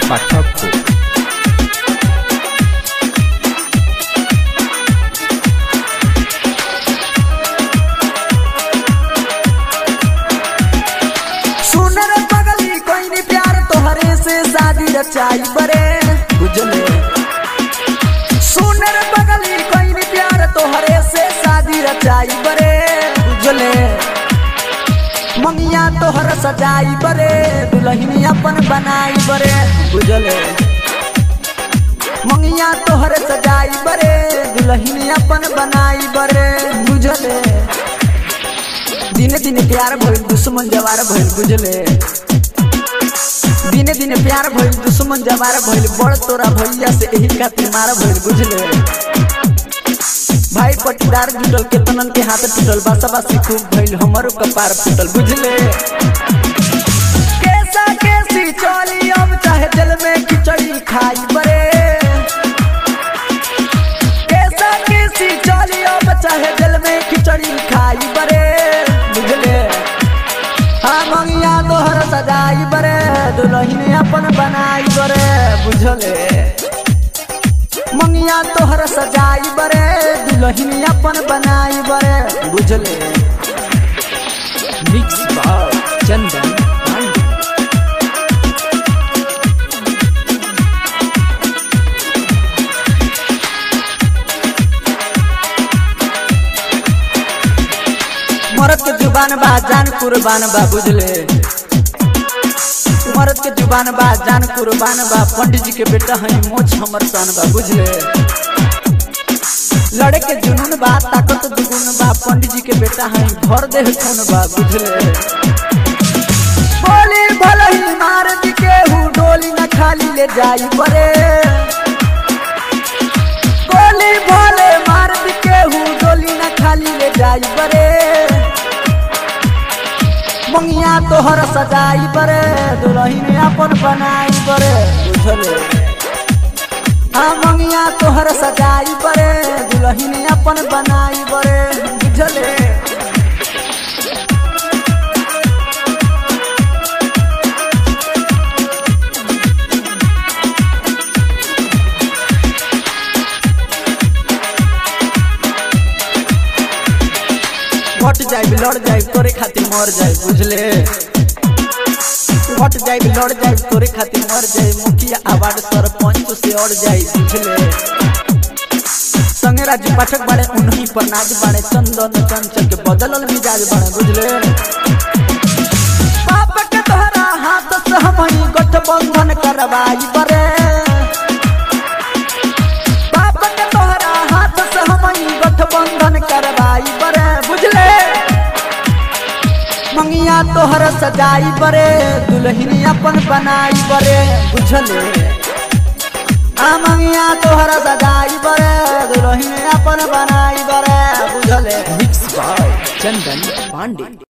পার্থক্য सुनर पगली कोई नहीं प्यार तोहरे से शादी रचाई बरे बुझले सुनर पगली कोई नहीं प्यार तोहरे से शादी रचाई बरे बुझले मंगिया तोहर सजाई बरे दुल्हनी अपन बनाई बरे बुझले मंगिया तोहर सजाई बरे दुल्हनी अपन बनाई बरे बुझले दिने दिने प्यार भइल दुश्मन जवार भइल बुझले दिने दिने प्यार भइल दुश्मन जवार भइल बड़ तोरा भैया से एही खातिर मार भइल बुझले भाई पटीदार जुटल केतनन के हाथ टूटल बासा बासी खूब भइल हमरो कपार फूटल बुझले कैसा कैसी चली अब चाहे दिल में खिचड़ी खाई बरे कैसा कैसी चली अब चाहे दिल में खिचड़ी खाई बरे बुझले हाँ मंगिया तोहर सजाई बरे दुल्हन अपन बनाई बरे बुझले मंगिया तोहर सजाई बरे दुल्हन अपन बनाई बरे बुझले मिक्स भाव चंदन पांडे मरद के जुबान बा जान कुर्बान बा बुझले मरद के जुबान बा जान कुर्बान बा पंडित जी के बेटा है मोछ हमर सन बा बुझले लड़े के जुनून बा ताकत दुगुन बा पंडित जी के बेटा है भर दे खून बा बुझले बोली भले ही मार दी के हूँ डोली न खाली ले जाई बरे गोली भले मार दी के हूँ डोली न खाली ले जाई बरे मंगिया तोहर सजाई बरे दुल्हन अपन बनाई बरे बुझले हाँ मंगिया तोहर सजाई बरे दुल्हन अपन बनाई बरे बुझले घट जाए लड़ जाए तोरे खातिर मर जाए बुझले घट जाए लड़ जाए तोरे खातिर मर जाए मुखिया आवाज सरपंच से अड़ जाए बुझले संगे राजू पाठक बाड़े उन्हीं पर नाच बाड़े चंदन चंचल के बदलल मिजाज बाड़े बुझले पाप के तोहरा हाथ से हम गठबंधन करवाई बरे पाप के तोहरा हाथ से हम गठबंधन करवाई बरे बुझले मंगिया तोहर सजाई बरे दुल्हन अपन बनाई बरे बुझले आ मंगिया तोहर सजाई बरे दुल्हन अपन बनाई बरे बुझले मिक्स भाव चंदन पांडे